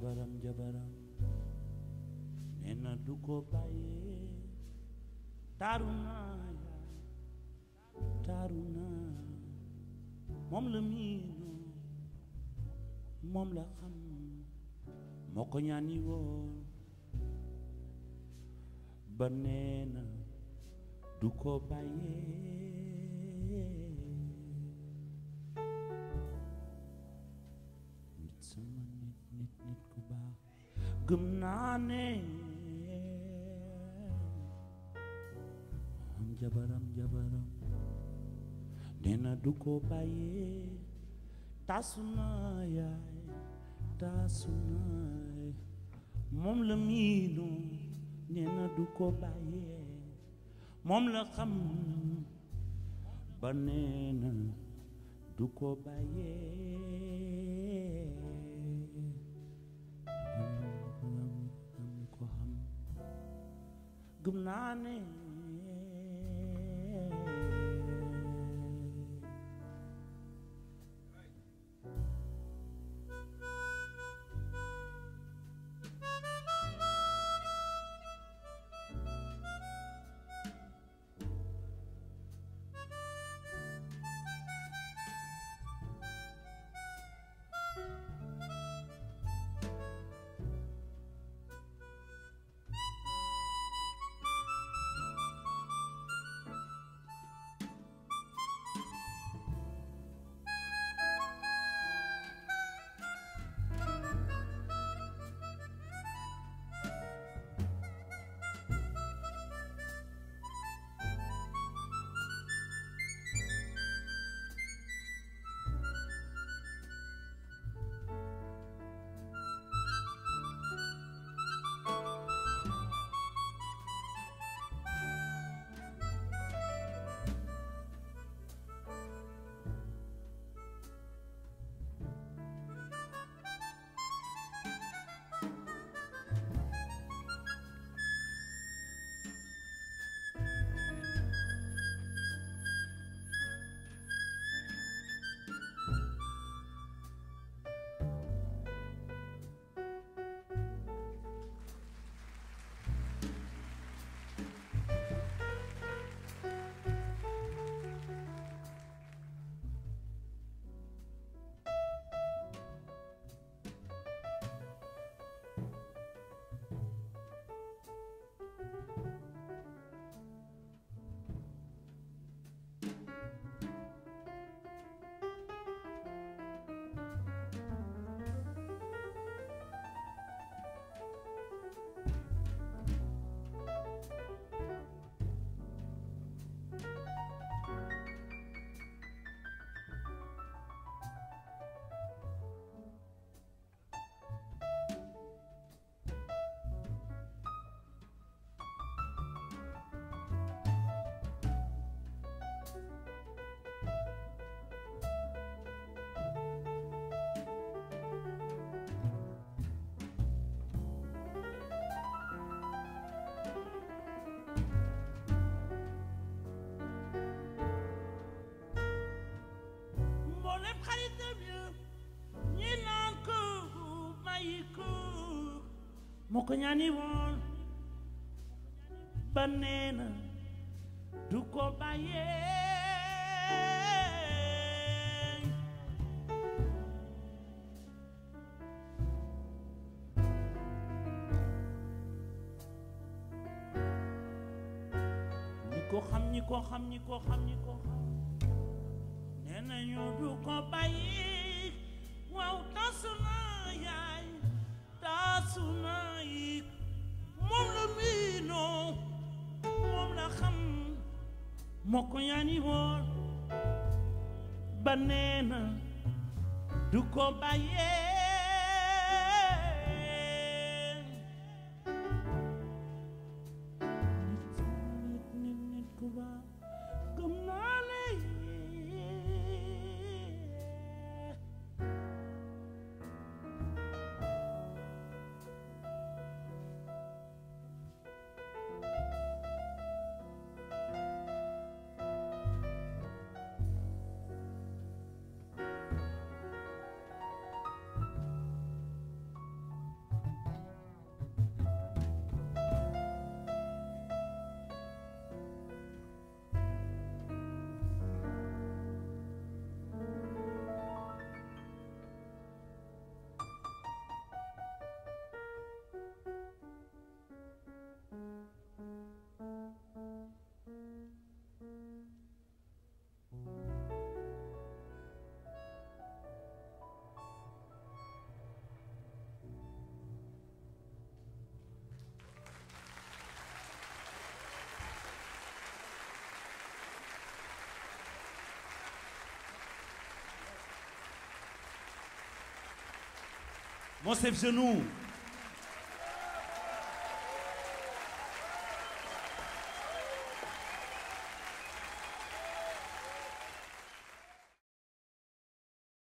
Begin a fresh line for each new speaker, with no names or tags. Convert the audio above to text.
jabaram jabaram nee na du ko bàyyee taaru naa yaay taaru naa moom la miinu moom la xam moo ko ñaani woon ba nee na du ko bàyyee nit sama nit nit nit ku baax gëm naa ne am jabaram jabaram nee na du ko bàyyee taasu naa yaay taasu naa moom la miinu nee na du ko bàyyee moom la xam ba nee na du ko bàyyee am ko xam gëm naa ne mboolem xaritam ya ñi naan ko mayi ko moo ko ñaani woon ba nee na du ko bàyyee ñi ko xam ñi ko xam ñi ko xam ñi ko xam nee nañu du ko bàyyi waaw taasu naa yaay taasu naa yi moom la miinoo moom la xam moo ko yaani woon ba nee na du ko bàyyee nit nit nit ku baax gëm naa ne Monsef Genou